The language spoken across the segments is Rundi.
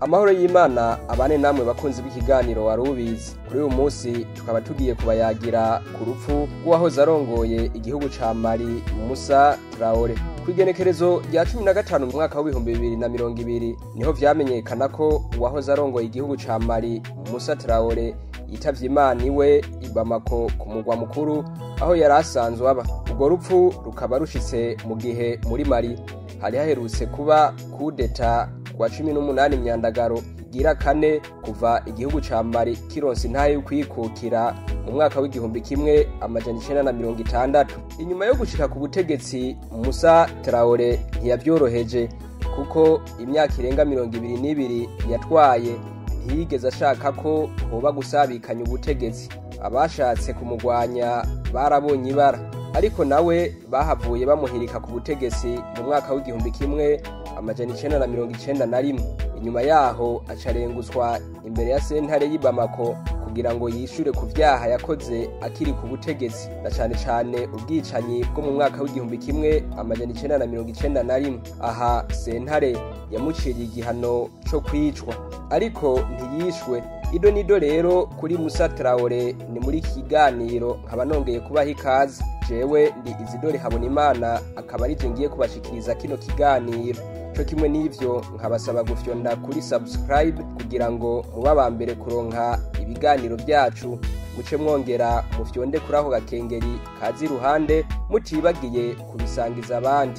amahoro y'imana abane namwe bakunzi b'ikiganiro wari ubizi kuri uyu munsi tukaba tugiye kubayagira ku rupfu rw'uwahoze arongoye igihugu ca mali musa traore kw'igenekerezo rya cumi na gatanu mu mwaka w'ibihumbi bibiri na mirongo ibiri niho vyamenyekana ko uwahoze arongoye igihugu ca mali musa traore yitavye imana iwe i bamako ku mugwa mukuru aho yari asanzwe aba urwo rupfu rukaba rushitse mu gihe muri mali hari haherutse kuba kudeta kwa cumi n'umunani myandagaro igira kane kuva igihugu ca mali kironse intahe y'ukwikukira mu mwaka w'igihumbi kimwe amajana icenda na mirongo itandatu inyuma yo gushika ku butegetsi musa traore ntiyavyoroheje kuko imyaka irenga mirongo ibiri n'ibiri yatwaye ntiyigeze ashaka ko hoba gusabikanya ubutegetsi abashatse kumugwanya barabonye ibara ariko nawe bahavuye bamuhirika ku butegetsi mu mwaka w'igihumbi kimwe amajana icenda na mirongo icenda na rimwe inyuma yaho acarenguzwa imbere ya sentare y'i bamako kugira ngo yishure ku vyaha yakoze akiri ku butegetsi na cane cane ubwicanyi bwo mu mwaka w'igihumbi kimwe amajana icenda na mirongo icenda na rimwe aha sentare yamuciriye igihano co kwicwa ariko ntiyishwe ido nido rero kuri musa traore ni muri iki kiganiro nkaba nongeye kubaha ikaze jewe ndi izidore habona imana akaba ari je ngiye kubashikiriza kino kiganiro co kimwe n'ivyo nkabasaba gufyonda kuri subscribe kugira ngo muba aba mbere kuronka ibiganiro vyacu muce mwongera mufyonde kuri ako gakengeri kazi iruhande mutibagiye kubisangiza abandi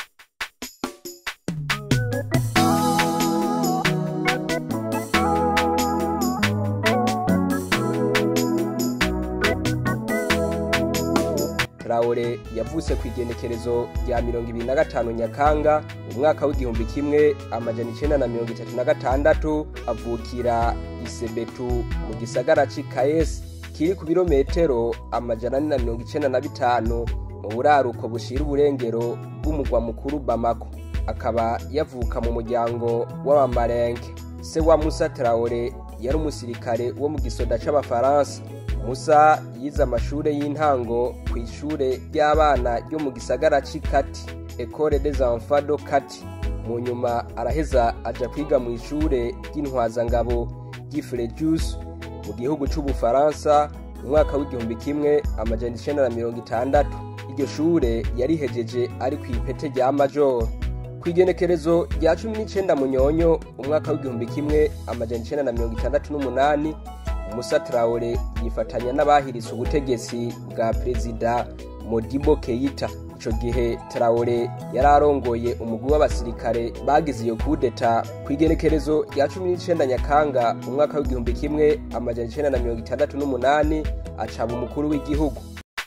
Traore yavutse ku igenekerezo rya mirongo ibiri na gatanu Nyakanga mu mwaka w'igihumbi kimwe amajana icenda na mirongo itatu na gatandatu avukira Isebetu mu gisagara c'i Kayes kiri ku birometero amajana ane na mirongo icenda na bitanu mu buraruko bushira uburengero bw'umugwa mukuru Bamako akaba yavuka mu muryango w'abamarenke se wa Musa Traore yari umusirikare wo mu gisoda c'abafaransa musa yize amashure y'intango ku ishure ry'abana ryo mu gisagara c'i kati ecole des enfants do kati mu nyuma araheza aja kwiga mu ishure ry'intwazangabo ry'ifrejus mu gihugu c'ubufaransa mu mwaka w'igihumbi kimwe amajana icenda na mirongo itandatu iryo shure yarihejeje ari kw'ipete rya majoro kw'igenekerezo rya cumi n'icenda munyonyo umwaka w'igihumbi kimwe amajana icenda na mirongo itandatu n'umunani musa traore yifatanya n'abahiritse ubutegetsi bwa perezida modibo keita ico gihe traore yari arongoye umugwi w'abasirikare bagize iyo kudeta kw'igenekerezo rya cumi n'icenda nyakanga umwaka w'igihumbi kimwe amajana icenda na mirongo itandatu n'umunani acaba umukuru w'igihugu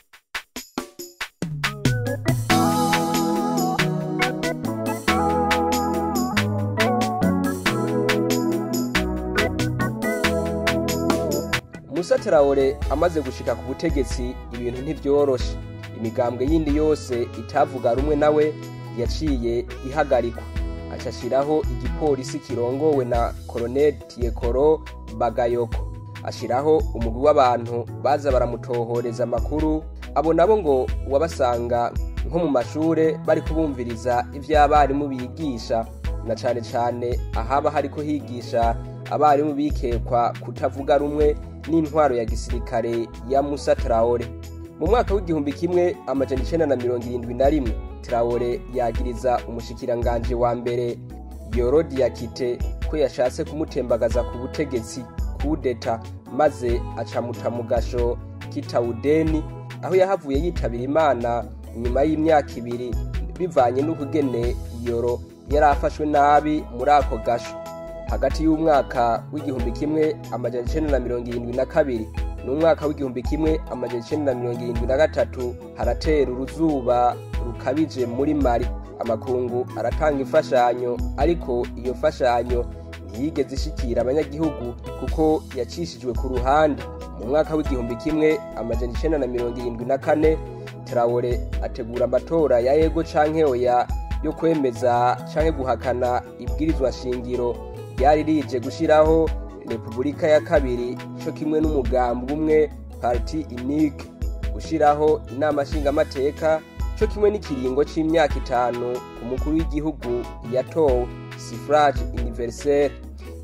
musa traore amaze gushika ku butegetsi ibintu ntivyoroshe imigambwe yindi yose itavuga rumwe nawe yaciye ihagarikwa acashiraho igipolisi kirongowe na colonel tiekoro bagayoko ashiraho umugwi w'abantu baza baramutohoreza amakuru abo nabo ngo wabasanga nko mu mashure bari kubumviriza ivy'abarimu bigisha na cane cane ahaba hariko higisha abarimu bikekwa kutavuga rumwe n'intwaro ya gisirikare ya musa traore mu mwaka w'igihumbi kimwe amajana icenda na mirongo irindwi na rimwe traore yagiriza umushikiranganje wa mbere yorodi yakite ko yashatse kumutembagaza ku butegetsi kudeta maze acamuta mu gasho kitawudeni aho yahavuye yitabira imana nyuma y'imyaka ibiri bivanye n'ukugene yoro yari afashwe nabi muri ako gasho hagati y'umwaka w'igihumbi kimwe amajana icenda na mirongo irindwi na kabiri n'umwaka w'igihumbi kimwe amajana icenda na mirongo irindwi na gatatu haratera uruzuba rukabije muri mari amakungu aratanga imfashanyo ariko iyo mfashanyo ntiyigeze ishikira abanyagihugu kuko yacishijwe ku ruhande mu mwaka w'igihumbi kimwe amajana icenda na mirongo irindwi na kane traore ategura amatora ya ego canke oya yo kwemeza canke guhakana ibwirizwa shingiro ryari rije gushiraho repubulika ya kabiri co kimwe n'umugambi umwe parti unique gushiraho inama nshingamateka co kimwe n'ikiringo c'imyaka itanu ku mukuru w'igihugu yatowe suffrage universel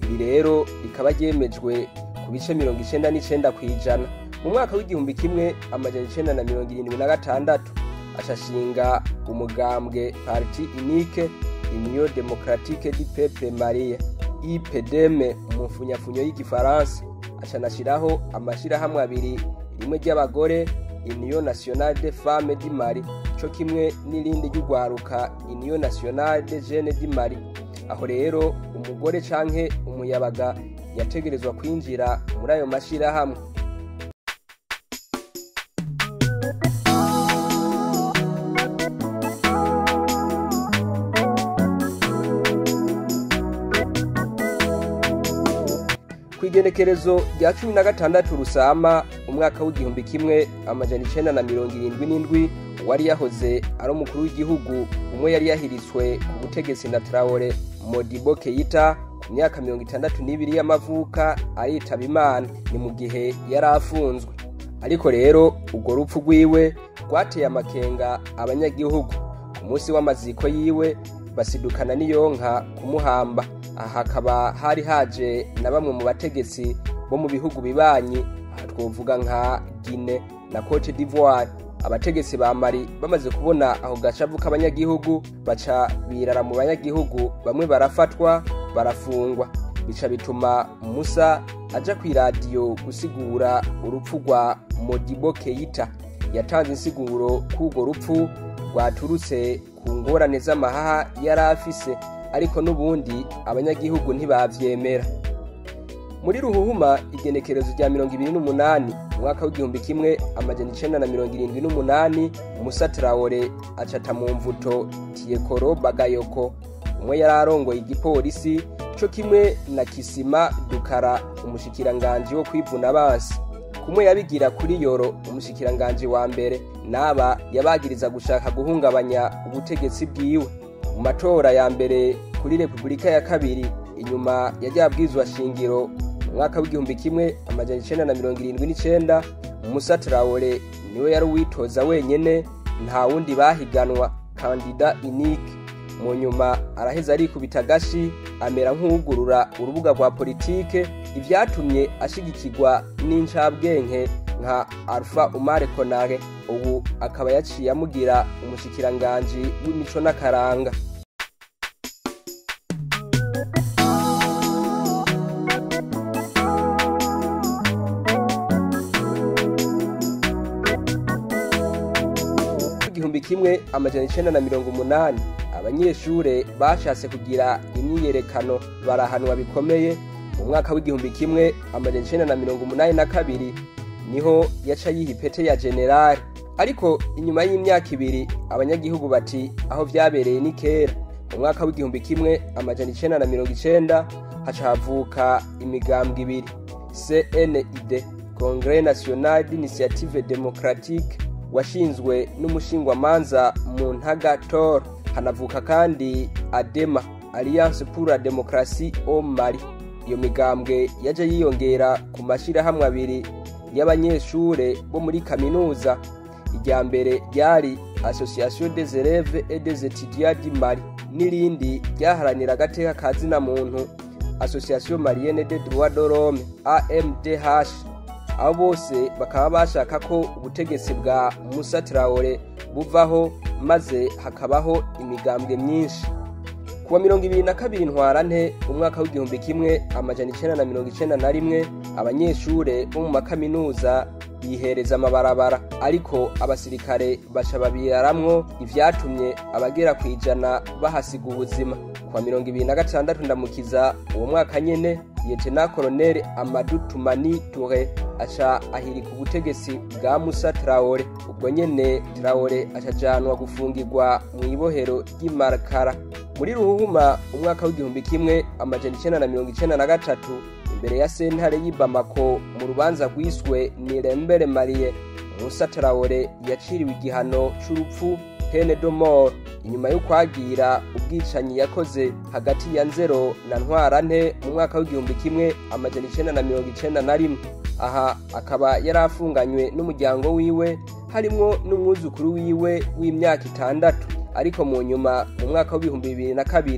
iri rero rikaba ryemejwe ku bice mirongo icenda n'icenda kw'ijana mu mwaka w'igihumbi kimwe amajana icenda na mirongo irindwi na gatandatu ashashinga umugambwe parti unique union democratique du peuple malien ipdm mu mfunyafunyo y'igifaransa acanashiraho amashirahamwe abiri rimwe ry'abagore union nationale de femme du mali co kimwe n'irindi ry'ugwaruka union nationale de jeune du mali aho rero umugore canke umuyabaga yategerezwa kwinjira muri ayo mashirahamwe kw'igenekerezo rya cumi na gatandatu rusama umwaka w'igihumbi kimwe amajana icenda na mirongo irindwi n'indwi wari yahoze ari umukuru w'igihugu umwe yari yahiritswe ku butegetsi na traore modibo keita ku myaka mirongo itandatu n'ibiri y'amavuka aritaba imana ni mu gihe yari afunzwe ariko rero urwo rupfu rwiwe rwateye amakenga abanyagihugu ku munsi w'amaziko yiwe basidukana n'iyonka kumuhamba aha hakaba hari haje na bamwe mu bategetsi bo mu bihugu bibanyi aha twovuga nka gine na cote d'ivoire abategetsi ba mari bamaze kubona aho gacavu k'abanyagihugu baca birara mu banyagihugu bamwe barafatwa barafungwa bica bituma musa aja kw'iradiyo gusigura urupfu rwa modibo keita yatanze insiguro k'urwo rupfu rwaturutse ku ngorane z'amahaha yari afise ariko n'ubundi abanyagihugu ntibavyemera muri ruhuhuma igenekerezo rya mirongo ibiri n'umunani umwaka w'igihumbi kimwe amajana icenda na mirongo irindwi n'umunani musa traore acata mu mvuto tiyekoro bagayoko umwe yari arongoye igipolisi co kimwe na kisima dukara umushikiranganji wo kwivuna abansi kumwe yabigira kuri yoro umushikiranganji wa mbere n'aba yabagiriza gushaka guhungabanya ubutegetsi bwiwe mu matora ya mbere kuri repubulika ya kabiri inyuma ya rya bwizwa shingiro mu mwaka w'igihumbi kimwe amajana icenda na mirongo irindwi n'icenda musa traore niwe yari uwitoza wenyene nta wundi bahiganwa kandida inike mu nyuma araheza arikubita agashi amera nk'uwugurura urubuga rwa politike ivyatumye ashigikirwa n'incabwenge nka alpha umare konare ubu akaba yaciye amugira umushikiranganji w'imico n'akaranga igihumbi kimwe amajana icenda na mirongo umunani abanyeshure bashatse kugira imyiyerekano barahanwa bikomeye mu mwaka w'igihumbi kimwe amajana icenda na mirongo umunani na kabiri niho yaca yiha ipete ya generali ariko inyuma y'imyaka ibiri abanyagihugu bati aho vyabereye ni kera mu mwaka w'igihumbi kimwe amajana icenda na mirongo icenda haca havuka imigambwe ibiri cnid congres national d'initiative democratique washinzwe n'umushingwamanza mu ntaga tor hanavuka kandi adema alliance pour la démocratie au mali iyo migambwe yaje yiyongera ku mashirahamwe abiri y'abanyeshure bo muri kaminuza irya mbere ryari association des élèves et des étudiants du mali n'irindi ryaharanira agateka ka zina muntu association malienne de droit de l'homme amdh abo bose bakaba bashaka ko ubutegetsi bwa musa traore buvaho maze hakabaho imigambwe myinshi kuwa mirongo ibiri na kabiri ntwarante umwaka w'igihumbi kimwe amajana icenda na mirongo icenda na rimwe abanyeshure bo mu makaminuza bihereza amabarabara ariko abasirikare baca babiraramwo ivyatumye abagera ku ijana bahasiga ubuzima kuwa mirongo ibiri na gatandatu ndamukiza uwo mwaka nyene liyetena koloneli amadu tumani ture aca ahirika ubutegetsi bwa musa traore ubwo nyene traore acajanwa gufungirwa mw'ibohero ry'imarakara muri ruhuhuma umwaka w'igihumbi kimwe amajana icenda na mirongo icenda na gatatu imbere ya sentare y'i bamako mu rubanza rwiswe nirembere marie musa traore yaciriwe igihano c'urupfu pene de mort inyuma yo kwagira ubwicanyi yakoze hagati ya nzero na ntwarante mu mwaka w'igihumbi kimwe amajana icenda na mirongo icenda na rimwe aha akaba yari afunganywe n'umuryango wiwe harimwo n'umwuzukuru wiwe w'imyaka itandatu ariko mu nyuma mu mwaka w'ibihumbi bibiri na kabiri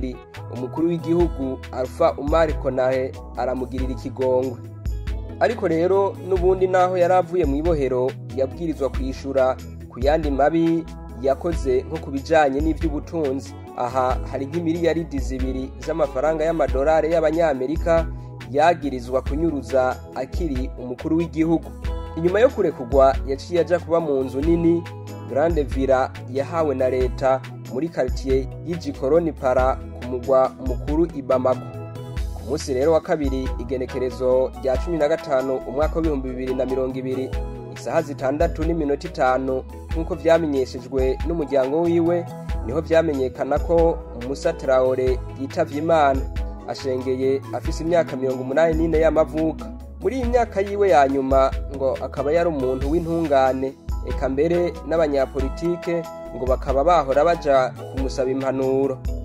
umukuru w'igihugu alpha umar konahe aramugirira ikigongwe ariko rero n'ubundi naho yari avuye mu ibohero yabwirizwa kwishyura ku yandi mabi yakoze nko ku bijyanye n'iby'ubutunzi aha hari nk'imiliyaridi zibiri z'amafaranga y'amadolari y'abanyamerika yagirizwa kunyuruza akiri umukuru w'igihugu inyuma yo kurekugwa yaciye ajya kuba mu nzu nini grande villa yahawe na leta muri quartier y'igikoroni para ku mugwa mukuru i Bamako ku munsi rero wa kabiri igenekerezo rya cumi na gatanu umwaka w'ibihumbi bibiri na mirongo ibiri isaha zitandatu n'iminota itanu nk'uko vyamenyeshejwe n'umuryango wiwe niho vyamenyekana ko Musa Traore yitavye Imana ashengeye afise imyaka mirongo umunani n'ine y'amavuka muri iyi myaka yiwe ya nyuma ngo akaba yari umuntu w'intungane eka mbere n'abanyapolitike ngo bakaba bahora baja kumusaba impanuro